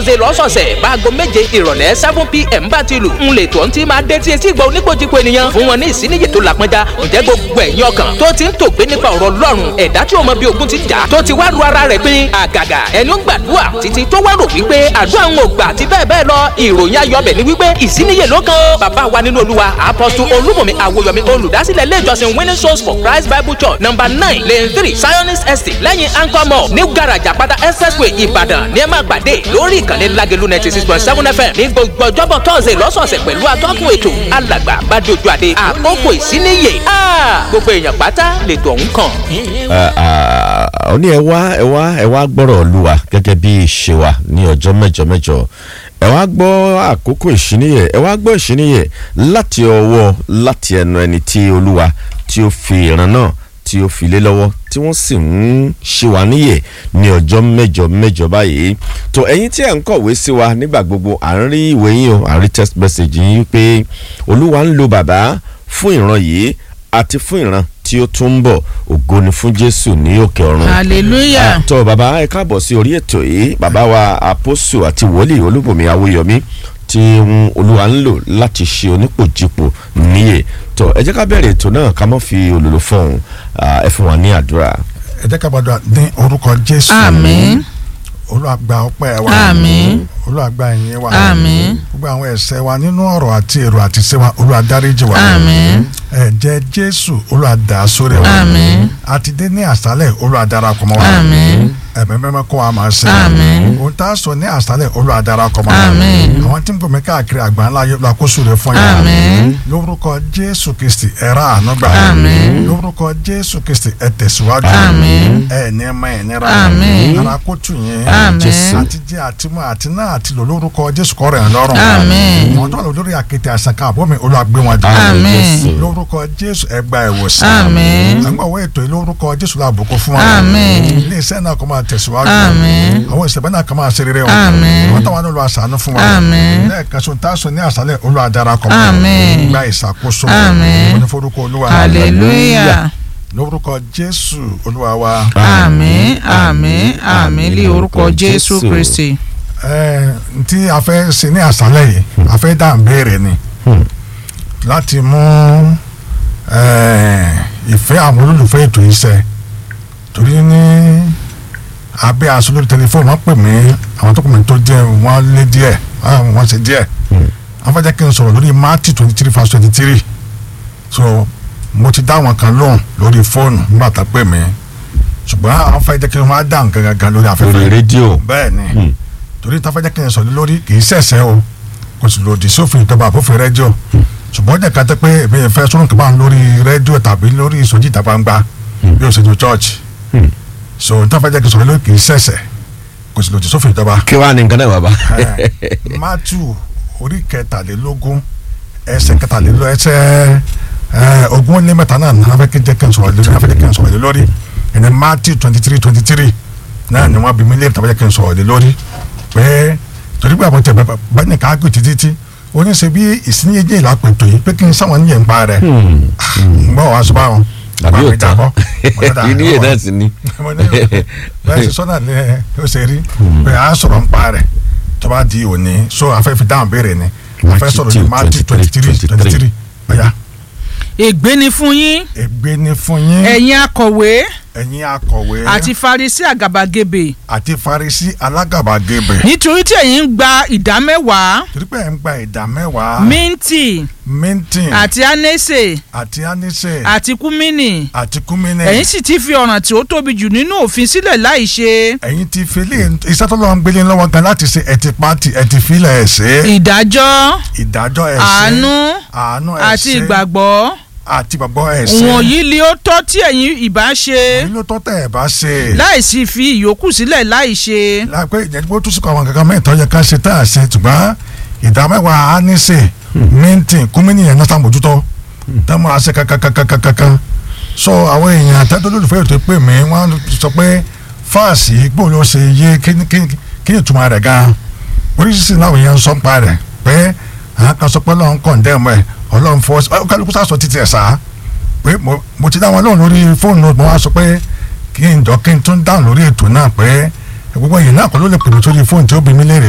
thursday lọ́sọ̀ọ̀sẹ̀ báago méje ìrọ̀lẹ́ seven pm bá ti lù ń lè tó ń ti máa dé tí etí ìgbà oníkojúko ènìyàn fún wọn ní ìsíníyè tó làpọnjá ǹjẹ́ gbogbo ẹ̀yin ọkàn tó ti ń tògbé nípa ọ̀rọ̀ ọlọ́run ẹ̀dá tí ó mọ bí ogun ti jà tó ti wá ru ara rẹ̀ pín àgàgà ẹni ó gbàdúrà títí tó wá rò wípé àdúrà ń gbà àti bẹ́ẹ̀ bẹ́ẹ̀ lọ ìròyìn ayọ̀bẹ̀ ni wípé ìsíníyè ló kan ó bàbá wa nínú olúwa apọ́sù olúmọ̀mí àwòyọ̀mí olùdásílẹ̀ ilé ìjọsìn winning souls for christ bible church number nine lane three zionist estate lẹ́yìn anchor mall new garage àpáta expressway ìbàdàn ní ẹ máa pàdé lórí ìkànnì lágẹ̀lú ninety six point seven fm ní gbogbo ọjọ́bọ̀ tọ́sẹ̀ lọ́sọ̀ọ̀sẹ̀ pẹ̀lú atọ́kùn ètò alàgbà bàdójú àdé àkókò ìsíníyè gbogbo èèyàn pátá lètò ọ̀hún kàn. ó ní ẹ wá ẹ wá ẹ wá gbọ́rọ̀ olúwa gẹ́gẹ́ bí ìṣe wa ní ọjọ́ mẹ́jọ mẹ́jọ ẹ wá gbọ́ àkókò ìṣíníyẹ ẹ wá gbọ́ ìṣíníyẹ láti ọwọ́ láti ẹnu ẹni tí olúwa tí ó fi ìran náà tí ó fi lé lọ́wọ́ tí wọ́n sì ń ṣe wá níyè ní ọjọ́ mẹ́jọ mẹ́jọ báyìí tó ẹ̀yin tí ẹ̀ ń kọ̀wé sí wa nígbà gbogbo à ń rí ìwé yín o à ń rí text message yín pé olúwa ń lo bàbá fún ìran yìí àti fún ìran tí ó tún ń bọ̀ ògo ni fún jésù ní òkè ọ̀run. hallelujah. tó bàbá ẹ káàbọ̀ sí orí ètò yìí bàbá wa àpòsù àti wòlíì olúbùnmi awóyọmí tí olúwa ń lò láti ṣe onípòjìpò níyè tó ẹ jẹ́ ká bẹ̀rẹ̀ ètò náà ká mọ́ fi olùlò fọ̀hún ẹ fún wa ní àdúrà. ẹ jẹ́ ká gbàdúrà ní orúkọ jésù àmín olúwa gba ọpẹ́ wa àmín olúwa gba ìyìn wa àmín gbogbo àwọn ẹ̀ṣẹ̀ wa nínú ọ̀rọ̀ àti èrò àti ṣe wa olúwa dáríjì wa àmín ẹ̀jẹ̀ jésù olúwa dà á sórí wa àmín àti dé ní àṣálẹ̀ olúwa darapọ̀ mọ́ wa àmín ẹ̀mí mẹ́mẹ́ kó wa máa ṣe Àmín. ohun tá a sọ ní àṣálẹ̀ olúwa darapọ̀ mọ́ wa Àmín. àwọn tí ń gbòmí káàkiri àgbà ńlá yóò lakóso rẹ̀ fún yàrá àmín lórúkọ jésù kristi ẹ̀rọ àánú gbà Àmín. lórúkọ jésù kristi ẹ̀ tẹ̀síwájú Àmín. ẹ̀ ní ẹ̀ máa ẹ̀ nira Àmín. ara kó tù yín àmín àti jẹ àti mú àti náà àti lò lórúkọ jésù kọ́ rẹ̀ ń lọ́rùn Àmín. wọn tó wà lórí àkété àṣàkà àbọ̀mí olúwa gbé wọn dé Àmín. lórúkọ jésù ẹ gba ìwòsàn Àmín. àgbàwọ̀ ètò yìí lórúkọ jésù la bùkún fún wa Àmín. ilé iṣẹ́ náà kó máa tẹ̀síwájú Àmín. àwọn ìṣẹ̀bẹ̀ náà kó máa ṣe rere wọn Àmín. wọn táwọn náà lọ àṣàánú fún wa Àmín. lẹ́ẹ̀kan sọ tá a sọ ní àṣálẹ̀ olúwa darapọ̀ mọ́ Àmín. gba ìṣàkóso Àmín. oníforúkọ olúwa hallelujah lórúkọ jésù olúwa wa àmín àmín àmín lé orúkọ jésù kristi ẹ tí a fẹ́ ṣe ní àṣálẹ̀ yìí a fẹ́ dá béèrè ni láti mú ẹ, ìfẹ́ àwọn olólùfẹ́ ètò yìí ṣẹ torí ní abẹ́ aṣọ lórí tẹlifóònù wọ́n pè mí àwọn tó kù mí tó jẹ́ wọ́n lé díẹ̀ ah, wọ́n ṣe díẹ̀ wọ́n fẹ́ jẹ́ kí n sọ̀rọ̀ lórí Matthew twenty three verse twenty three so mo ti dá wọn kan lóhùn lórí fóònù nígbà tá a pè mí ṣùgbọ́n àwọn fẹ́ jẹ́ kí wọ́n á dáhùn gangan lórí afẹ́fẹ́ lórí rédíò. bẹ́ẹ̀ ni torí táfẹ́jẹ́ kí n sọ̀rọ̀ lórí kì í ṣẹ̀ṣẹ̀ o kò sì lòdì sófin ìjọba àbófin rẹ́díò ṣùgbọ́n jẹ́ ká tẹ́ pé èmi yẹn fẹ́ sọ́run kìbá lórí rẹ́díò tàbí lórí ìsọjí ìta gbangba bí o ṣe ju church so táfẹ́jẹ́ kí n sọ̀rọ̀ lórí kì í ṣẹ̀ṣẹ̀ kò sì lòdì sófin ìjọba. kí wàá ní nǹkan náà bàbá. Matthew orí kẹtàlélógún ẹsẹ̀ kẹtàlélógún ẹsẹ̀ ẹ, ogún ó lé mẹ́ta náà ní afẹ́ kí jẹ́ kí n sọ̀rọ̀ lórí afẹ́ kí n sọ̀rọ̀ lórí ẹni Matthew twenty three twenty three náà ni wọ́n bí mi léèrè tàbí jẹ́ kí n sọ̀rọ̀ lórí pé torí pé àwọn tẹ̀ bẹ́ẹ̀ ní ká gbé títí tí oníṣe bí ìsinyìí ìlàpẹ̀tọ̀ yìí pé kí n sáwọn níyẹn ń pa rẹ̀ ń bọ̀ wá sọ báwọn àbí bá mi òtán jábọ́. Mo ní dà, ìníyè ọmọ- náà sì ni. mo ní bẹ́ẹ̀ sì sọ́nà ni ó ṣe rí pé à ń sọ̀rọ̀ ń pa rẹ̀ tó bá di òní so afẹ́ fi dáhùn béèrè ni afẹ́ sọ̀rọ̀ ní Matthew twenty three twenty three ọ̀ya ègbé ni fún yín ègbé ni fún yín ẹ̀yin akọ̀wé ẹ̀yin akọ̀wé àti farisi àgàbàgebè àti Farisí alágàbàgebè nítorí tí ẹ̀yin ń gba ìdá mẹ́wàá torí pé ẹ̀ ń gba ìdá mẹ́wàá minti mintin àti anese àti anise àti kúmínì àti kúmínì ẹ̀yin sì ti fi ọ̀ràn tí ó tóbi jù nínú òfin sílẹ̀ láì ṣe ẹ̀yin ti fele iṣẹ́ tó lọ́wọ́ ń gbélé lọ́wọ́ gan láti ṣe ẹ̀ ti pati ẹ̀ ti filẹ̀ ẹ̀ ṣe ìdájọ́ ìdájọ́ ẹ̀ ṣe àánú àánú ẹ̀ ṣe àti ìgbàgbọ́ àti gbàgbọ́ ẹ̀ ṣe wọ̀nyí ni ó tọ́ tí ẹ̀yin ìbá ṣe èyí ló tọ́ tẹ̀ ẹ̀ bá ṣe láì sì fi ìyókù sílẹ̀ láì ṣe láìpẹ́ ìjẹ́gbó tún sùkọ́ àwọn kankan mẹ́tọ́ yẹ ká ṣe tá a ṣe ṣùgbọ́n ìdá mẹ́wàá á ní ṣe míntín kúmínì yẹn náà sàmójútó tá a máa ṣe kankankankankan so àwọn èèyàn àtẹ́tọ́ lólùfẹ́ ètò pè mí wọ́n sọ pé fáàsì gbòò ló ṣe yé kí ni- kí ni kí ni ìtumọ̀ rẹ̀ gan oríṣiríṣi náà èèyàn ń sọ ń pa rẹ̀ pé àwọn kan sọ pé ọlọ́run kọ̀ǹdẹ́mù ẹ̀ ọlọ́run fọ́ kálukú sá sọ títí ẹ̀ sá pé mo mo ti dá wọn lóhùn lórí fóònù mo wá sọ pé kí n jọ kí n tún dáhùn lórí ètò náà pé gbogbo èyí náà kọ́ ló lè pè mí sórí fóònù tí ó bí mi léèrè